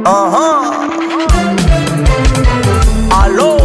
Aha. Alo.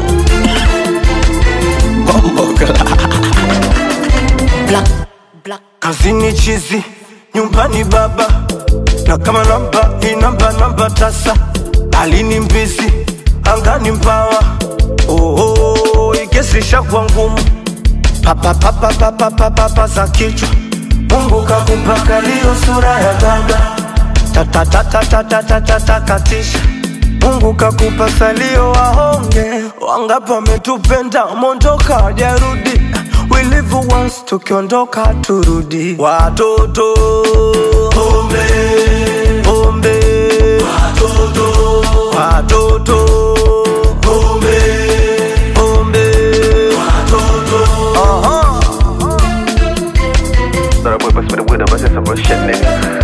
Bombokla. Black, black. Kazini chizi, nyumbani baba, na kama namba hii namba namba tasa, alini mbizi, angani mbawa. Oh, ikesisha kwa ngumu, papa papa papa papa papa za kichwa. Mungu kakupaka liyo sura ya baba, tata tata tata tata takatisha. Mungu kakupa salio wahonge, wangapi wametupenda mondoka wajarudi. We live once, tukiondoka turudi. Watoto pombe pombe, watoto watoto pombe pombe, watoto aha. Thought I boy bust with a window, but that's some real shit, nigga.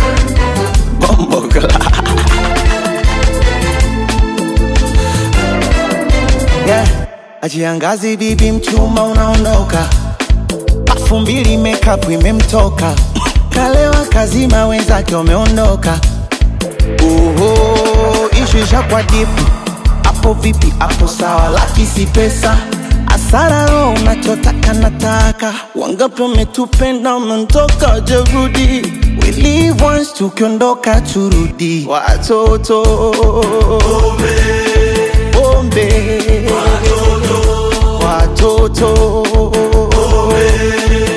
yeah. Ajiangazi bibi mchuma unaondoka, pafu mbili makeup imemtoka, kalewa kazima wenzake wameondoka. Oho, ishu ishakwa dipu, hapo vipi? Hapo sawa, laki si pesa asara roho unachotaka nataka, wangapi wametupenda wameondoka, jerudi We live once, tukiondoka turudi, watoto pombe watoto